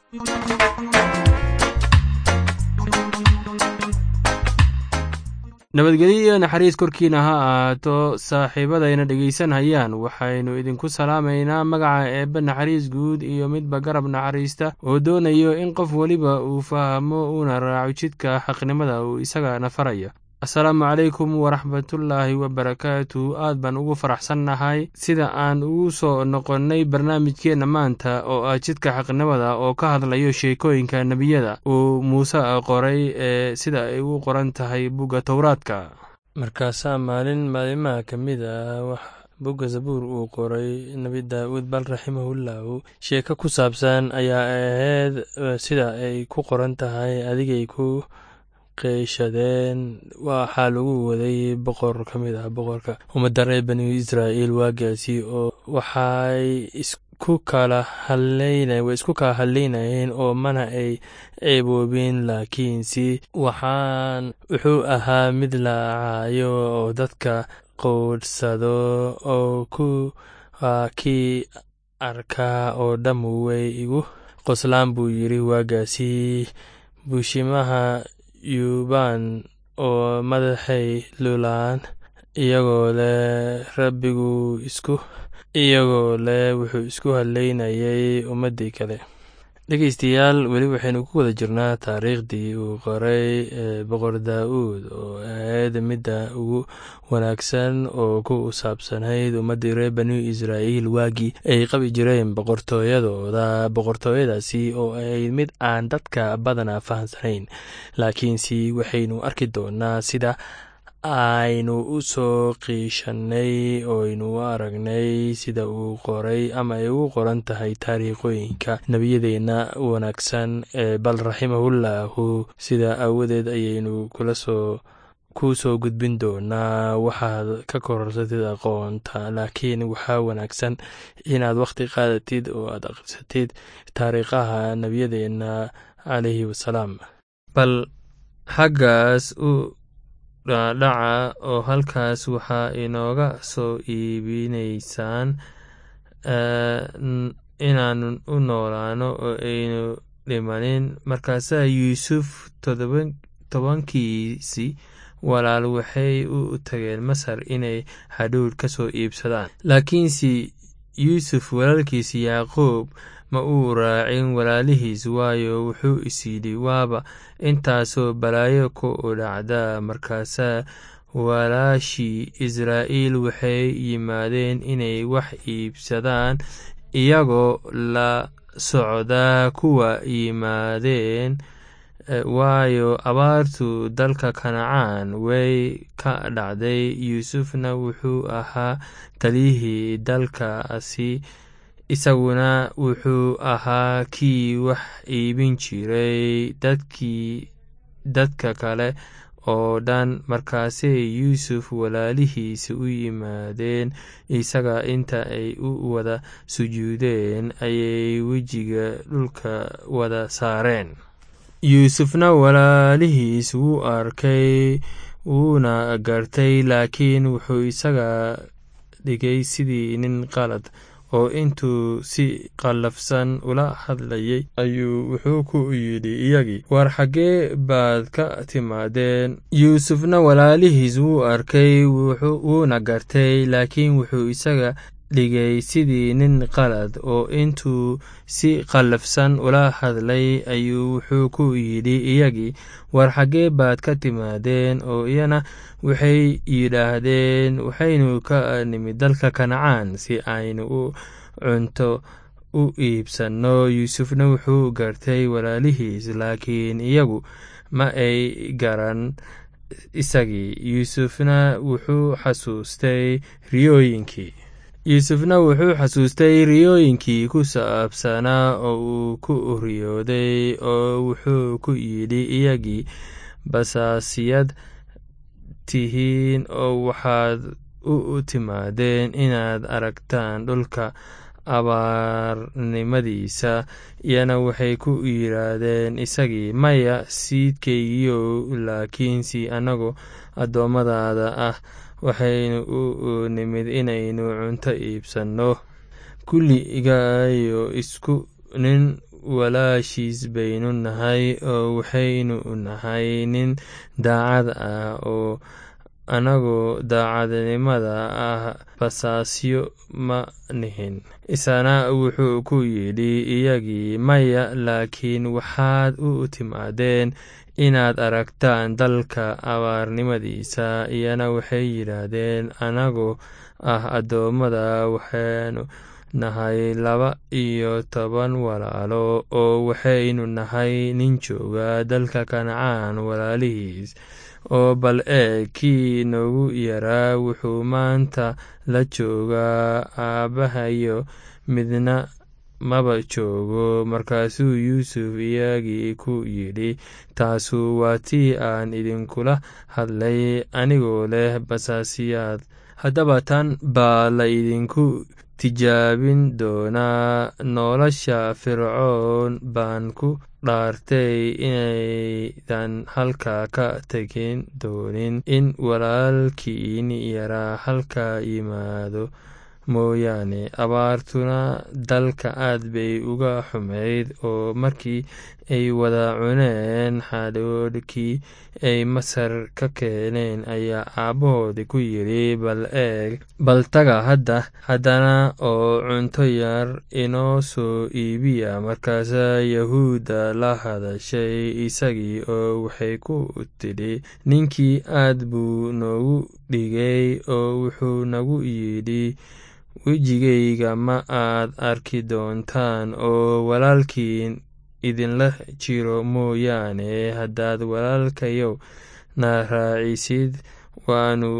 nabadgelyo iyo naxariis korkiina ha ahaato saaxiibadayna dhegaysanayaan waxaynu idinku salaamaynaa magaca eebbe naxariis guud iyo midba garab naxariista oo doonayo in qof weliba uu fahmo uuna raaco jidka xaqnimada uu isagana faraya asalaamu calaykum waraxmatullaahi wabarakaatu aad baan ugu faraxsannahay sida aan ugu soo noqonnay barnaamijkeenna maanta oo ah jidka xaqnimada oo ka hadlayo sheekooyinka nebiyada uu muuse qoray ee sida ay u qoran tahay bugga towraadka markaasaa maalin maalimaha ka mid ah bugga zabuur uu qoray nebi daa'uud bal raximahullahu sheeko ku saabsan ayaa ahayd sida ay ku qoran tahay adigay ku qeyshadeen waxaa lagu waday boqor ka mid ah boqorka ummadda reer bani israa'iil waagaasi oo waxay isku kala hadlayna way isku kala hadlaynayeen oo mana ay ceeboobeen laakiinse waxaan wuxuu ahaa mid la caayo oo dadka qowdhsado oo ku kii arkaa oo dhamm way igu qoslaan buu yidhi waagaasi buushimaha yuubaan oo madaxay lulaan iyagoo leh rabbigu isku iyagoo leh wuxuu isku hadlaynayay ummaddii kale dhegeystayaal weli waxaynu ku wada jirnaa taariikhdii uu qoray boqor daa'uud oo ahayd midda ugu wanaagsan oo ku saabsanayd ummaddii reer bani israa'iil waagii ay qabi jireen boqortooyadooda boqortooyadaasi oo ahayd mid aan dadka badanaa fahamsanayn laakiinse waxaynu arki doonaa sida aynu u soo qiishanay ooaynu u aragnay sida uu qoray ama ay ugu qoran tahay taariikhooyinka nebiyadeenna wanaagsan ee bal raximahullahu sida aawadeed ayaynu kula soo ku soo gudbin doonaa waxaad ka korarsatid aqoonta laakiin waxaa wanaagsan inaad wakhti qaadatid oo aad akhrisatid taariikhaha nebiyadeenna calayhi wasalaam bal xaggaas u dhaadhaca oo halkaas waxaa inooga soo iibinaysaan inaanu u noolaano oo aynu dhimanin markaasaa yuusuf tobankiisi walaal waxay u tageen masar inay hadhuudh ka soo iibsadaan laakiinse yuusuf walaalkiisa yaaqoob ma uu raacin walaalihiis waayo wuxuu isyidhi waaba intaasoo balaayo ku dhacdaa markaasaa walaashii israa'iil waxay yimaadeen inay wax iibsadaan iyagoo la socdaa kuwa yimaadeen waayo abaartu dalka kanacaan way ka dhacday yuusufna wuxuu ahaa taliyihii dalkaasi isaguna wuxuu ahaa kii wax iibin jiray dadkii dadka kale oo dhan markaasay yuusuf walaalihiisa u yimaadeen isaga inta ay u wada sujuudeen ayay wejiga dhulka wada saareen yuusufna walaalihiis wuu arkay wuuna gartay laakiin wuxuu isaga dhigay sidii nin qalad oo intuu si qallafsan ula hadlayay ayuu wuxuu ku yidhi iyagii war xaggee baad ka timaadeen yuusufna walaalihiis wuu arkay wuuna gartay laakiin wuxuu isaga dhigay sidii nin qalad oo intuu si qallafsan ula hadlay ayuu wuxuu ku yidhi iyagii war xaggee baad ka timaadeen oo iyana waxay yidhaahdeen waxaynu ka nimid dalka kancaan si aynu u cunto u iibsanno yuusufna wuxuu gartay walaalihiis laakiin iyagu ma ay garan isagii yuusufna wuxuu xasuustay riyooyinkii yuusufna wuxuu xasuustay riyooyinkii ku saabsanaa oo uu ku riyooday oo wuxuu ku yidhi iyagii basaasiyad tihiin oo waxaad u timaadeen inaad aragtaan dhulka abaarnimadiisa iyana waxay ku yidhaahdeen isagii maya siidkaygiyow laakiinse annagu addoommadaada ah waxaynu u nimid inaynu cunto iibsanno kulligayo isku nin walaashiis baynu nahay oo waxaynu nahay nin daacad ah oo anagoo daacadnimada ah basaasyo ma nihin isana wuxuu ku yidhi iyagii maya laakiin waxaad u timaadeen inaad aragtaan dalka abaarnimadiisa iyana waxay yidhaahdeen anagoo ah addoommada waxaanu nahay laba iyo toban walaalo oo waxaynu nahay nin jooga dalka kancaan walaalihiis oo bal eeg kii noogu yaraa wuxuu maanta la joogaa aabbahayo midna maba joogo markaasuu yuusuf iyagii ku yidhi taasu waa tii aan idinkula hadlay anigoo leh basaasiyaad haddaba tan baa la idinku tijaabin doonaa nolosha fircoon baan ku dhaartay inaydan halkaa ka tegin doonin in walaalkiin yaraa halkaa yimaado mooyaane abaartuna dalka aad bay uga xumayd oo markii ay wada cuneen xadhoodhkii ay masar ka keeneen ayaa aabbahoodi ku yidhi bal eeg bal taga hadda haddana oo cunto yar inoo soo iibiya markaasaa yahuudda la hadashay isagii oo waxay ku tidhi ninkii aad buu noogu dhigay oo wuxuu nagu yidhi wejigayga ma aad arki doontaan oo walaalkiin idinla jiro mooyaane haddaad walaalkayow na raacisid waannu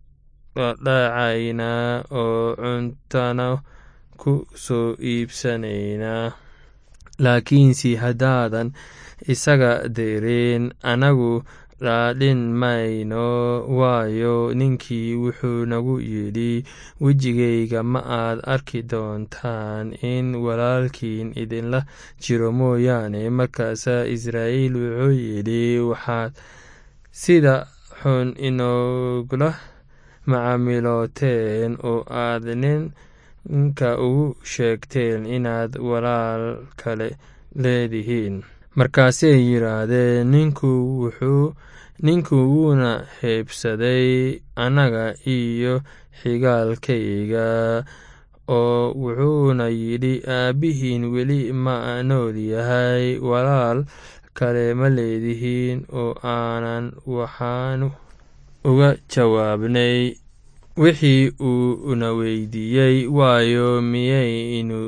dhacaynaa oo cuntana ku soo iibsanaynaa laakiinse haddaadan isaga dirin anagu dhaadhin mayno waayo ninkii wuxuu nagu yidhi wejigayga ma aad arki doontaan in walaalkiin idinla jiro mooyaane markaasaa israa'iil wuxuu yidhi waxaad sida xun inoogula macaamilooteen oo aad ninka ugu sheegteen inaad walaal kale leedihiin markaasay yidhaahdeen ninku wuxuu ninku wuuna heebsaday annaga iyo xigaalkayga oo wuxuuna yidhi aabbihiin weli ma nool yahay walaal kale ma leedihiin oo aanan waxaanu uga jawaabnay wixii uu na weydiiyey waayo miyaynu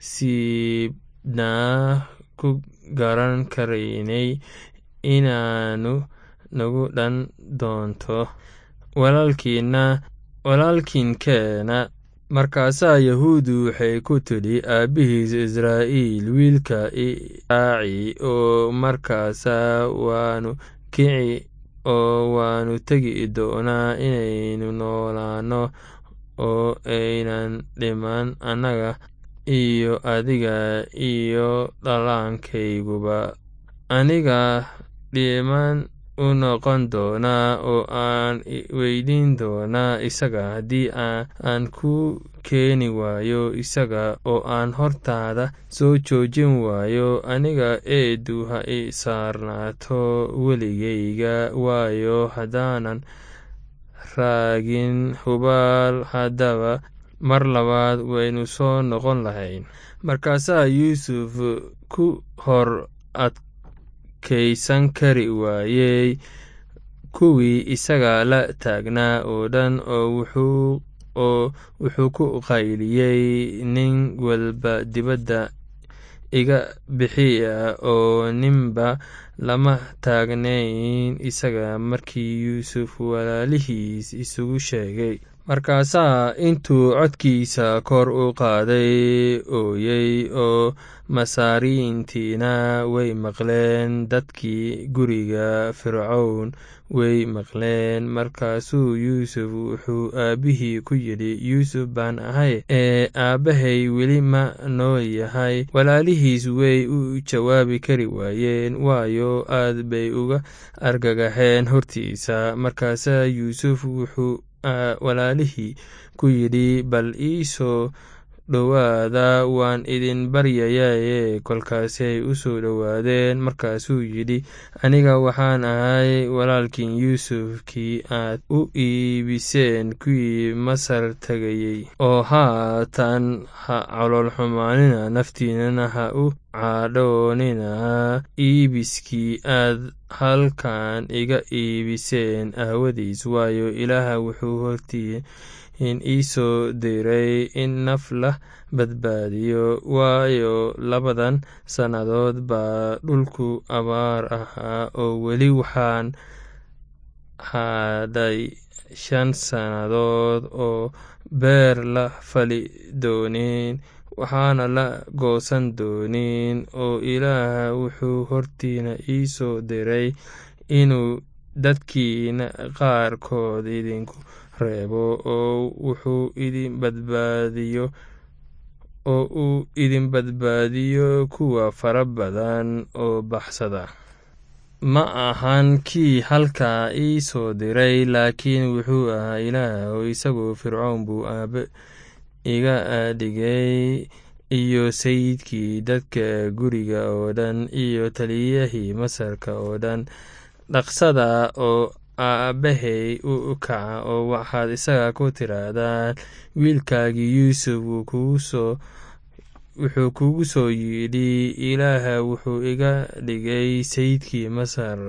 siibnaa ku garan karaynay inaanu nagu dhan doonto walaalkiina walaalkiinkeena markaasaa yahuuddu waxay ku tidhi aabbihiis israa'iil wiilka iraaci oo markaasaa waanu kici oo waanu tegi doonaa inaynu noolaanno oo aynan dhiman annaga iyo adiga iyo dhallaankayguba aniga dhiman u noqon doonaa oo aan weydiin doonaa isaga haddii aan ku keeni waayo isaga oo aan hortaada soo joojin waayo aniga eedu ha i saarnaato weligayga waayo haddaanan raagin hubaal haddaba mar labaad waynu soo noqon lahayn markaasaa yuusuf ku hor adkaysan kari waayey kuwii isaga la taagnaa oo dhan oo wuxuu ku qayliyey nin walba dibadda iga bixiya oo ninba lama taagnayn isaga markii yuusuf walaalihiis isugu sheegay markaasaa intuu codkiisa kor u qaaday ooyey oo masaariintiina way maqleen dadkii guriga fircown way maqleen markaasuu yuusuf wuxuu aabbihii ku yidhi yuusuf baan ahay ee aabbahay weli ma nool yahay walaalihiis way u jawaabi kari waayeen waayo aad bay uga argagaxeen hortiisa markaasaa yuusuf wuxuu walaalihii ku yidhi bal iisoo dhowaada waan idin baryayaye kolkaasay u soo dhowaadeen markaasuu yidhi aniga waxaan ahay walaalkiin yuusuf kii aad u iibiseen kuwii masar tegayey oo haatan ha caloolxumaanina naftiinana ha u cadhoonina iibiskii aad halkan iga iibiseen aawadiis waayo ilaah wuxuu hortiin ii soo diray in naf la badbaadiyo waayo labadan sannadood baa dhulku abaar ahaa oo weli waxaan hadhay shan sannadood oo beer la fali doonin waxaana la goosan doonin oo ilaah wuxuu hortiina ii soo diray inuu dadkiina qaarkood idinku reebo oo wuxuu idin badbaadiyo oo uu idin badbaadiyo kuwa fara badan oo baxsada ma ahan kii halkaa ii soo diray laakiin wuxuu ahaa ilaah oo isagoo fircoon buu aabe iga dhigay iyo sayidkii dadka guriga oo dhan iyo taliyahii masarka oo dhan dhaqsada oo aabbahay u kaca oo waxaad isaga ku tirahdaan wiilkaagii yuusuf wuxuu kugu soo yidhi ilaah wuxuu iga dhigay sayidkii masar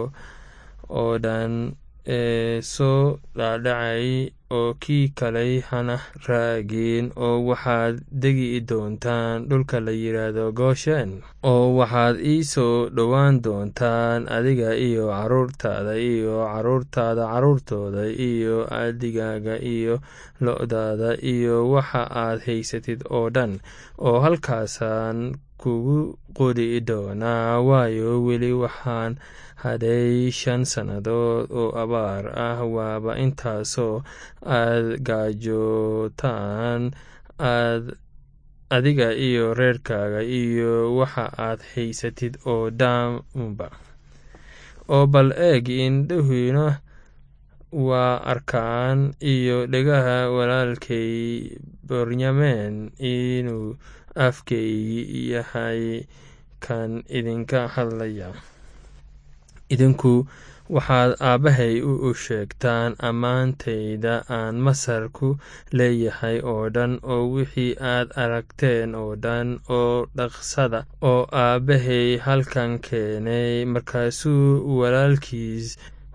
oo dhan ee soo dhaadhacay oo kii kaley hana raagin oo waxaad degi doontaan dhulka la yidhaahdo gooshen oo waxaad ii soo dhowaan doontaan adiga iyo caruurtaada iyo caruurtaada caruurtooda iyo adigaaga iyo lo-daada iyo waxa aad haysatid oo dhan oo halkaasaan kugu qori doonaa waayo weli waxaan hadhay shan sannadood oo abaar ah waaba intaasoo aad gaajootaan aad adiga iyo reerkaaga iyo waxa aad haysatid oo dhanba oo bal eeg indhahiina waa arkaan iyo dhegaha walaalkay bornyamen inuu afkaygi yahay kan idinka hadlaya idinku waxaad aabbahay u sheegtaan ammaantayda aan masar ku leeyahay oo dhan oo wixii aad aragteen oo dhan oo dhaqsada oo aabbahay halkan keenay markaasuu walaalkiis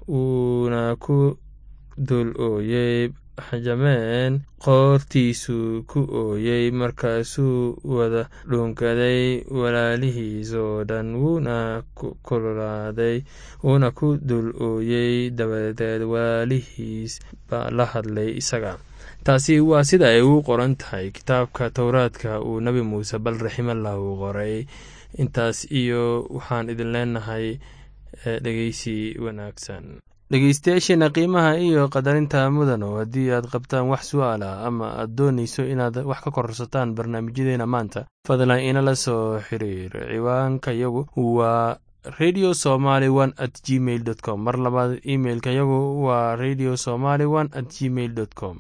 uuna ku dul ooyey xajameen qoortiisuu ku ooyey markaasuu wada dhuunkaday walaalihiis oo dhan wuuna kululaaday wuuna ku dul ooyey dabadeed walaalihiis baa la hadlay isaga taasi waa sida ay ugu qoran tahay kitaabka towraadka uu nebi muuse bal raximallah uu qoray intaas iyo waxaan idin leenahay dhegeysi wanaagsan dhegeystayaasheena qiimaha iyo qadarinta mudano haddii aad qabtaan wax su-aal ah ama aad doonayso inaad wax ka korsataan barnaamijyadeena maanta fadlan inala soo xiriir ciwaanka yagu waa radio somaly one at gmail dot com mar labaad imailka yagu waa radio somaly one at gmail dot com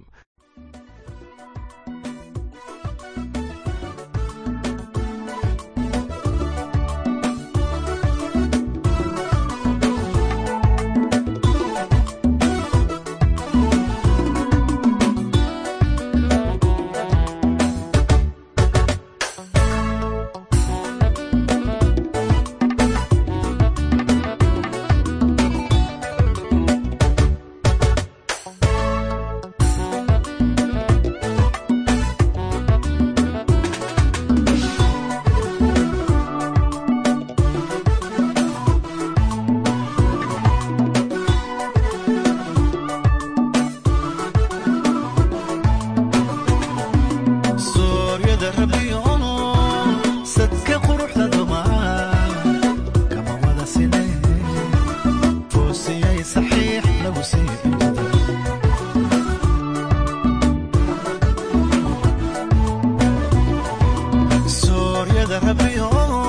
Rabbi, oh